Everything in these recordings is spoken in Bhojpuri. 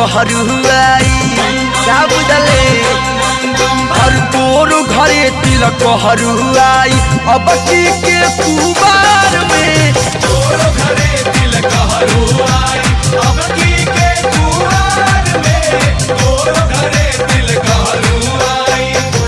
हरुआई का बुझले हर तोरो घरे तिलक हरुआई अब की के कुबार में तोरो घरे तिलक हरुआई अब की के कुआर में तोरो घरे तिलक हरुआई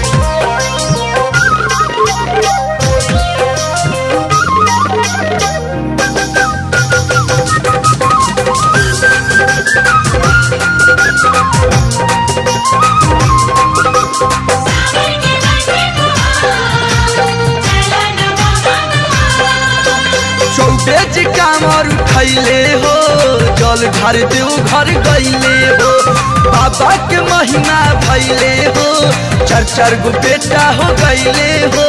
चौबे जी कामर उठैले हो जल घर देव घर गईले हो बाबा के महिमा भैले हो चार चार गो बेटा हो गईले हो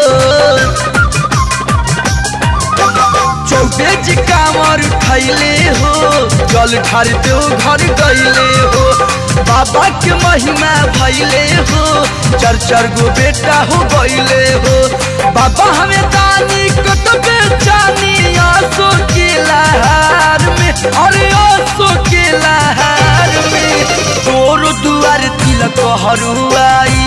चौबे जी कामर उठैले हो जल घर देव घर गईले हो बाबा के महिमा भैले हो चार चार गो बेटा हो गईले हो बाबा हमें दानी कटबे जानी आसो के लहार में अरे आसो के लहार में तोर दुआर तिलक हरुआई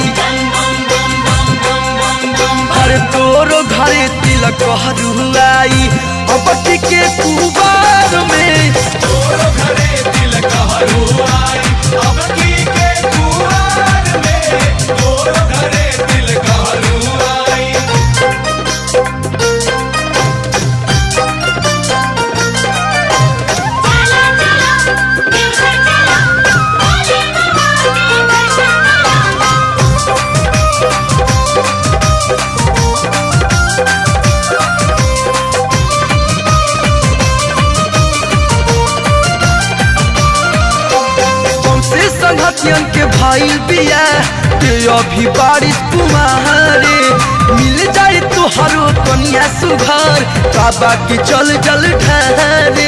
हर तोरो घरे तिलक हरुआई अब के कुबार में तोरो घरे तिलक हरुआई अब की के कुआर में तोरो घरे तिलक हरुआई तुमसे संगतियन के भाई बिया के अभी बारिश कुमारे मिल जाए तो हरो कनिया सुघर बाबा के चल जल ठहरे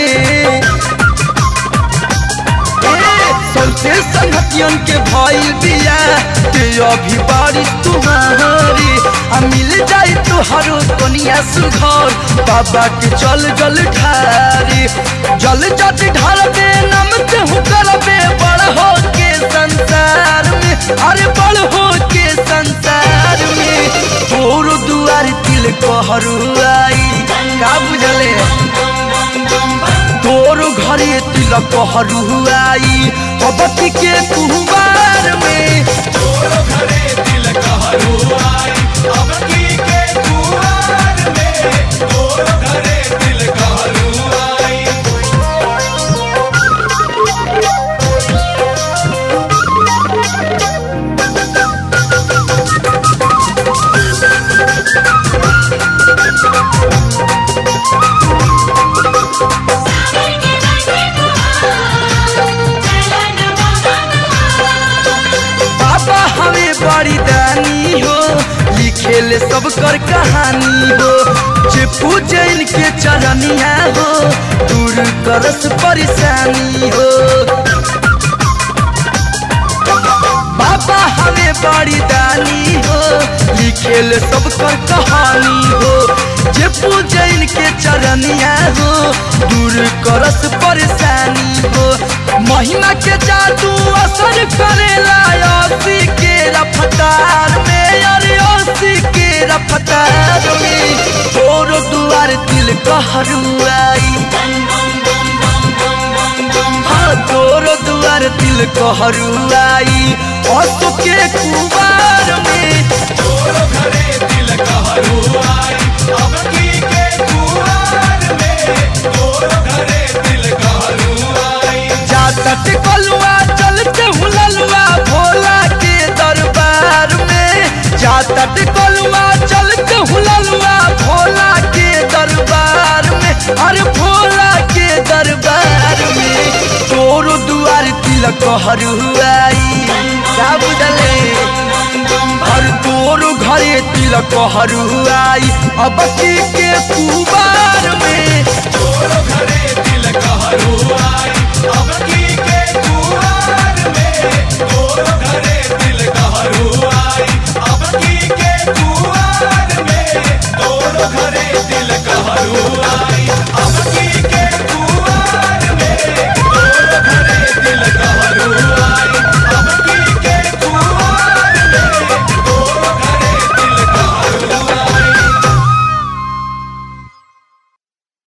सबसे संगतियन के भाई बिया के अभी बारिश तुम्हारी आ मिल जाए तो हरो कनिया सुघर बाबा के चल जल ठारी जल जट ढालबे नमते हूँ करबे बड़ हो के संसार में अरे बड़ हो के संसार में तोर दुआर तिल कहरुआई का बुझले तोरो घरे तिलक हरुआई अबती के कुहबार में तोरो घरे तिलक हरुआई अब की के कुआर में तोरो घरे तिलक हरुआई बाबा हमें बड़ी दानी हो लिखेले सब कर कहानी हो जे पूजे इनके चरनिया हो दूर करस परेशानी हो बाबा हमें बड़ी दानी हो लिखेल सब कर कहानी हो जे पूजे इनके चरनिया हो दूर करस परेशानी हो महिमा के जादू असर करेला असी के रफ्तार में अरे असी के रफ्तार में तोरो दुआर दिल कहरुआई हाँ तोरो दुआर दिल कहरुआई असो के कुबार में तोरो घरे तिलक हरुआई अब की के कुआर में तोरो घरे तिलक हरुआई जातट कलुआ चलते हुललुआ भोला के दरबार में जातट कलुआ चलते हुललुआ भोला के दरबार में अरे भोला के दरबार में तोरो दुआर तिलक हरुआई का बुझले हर तोरो घरे तिलक हरुआई अब के कुबार में तोरो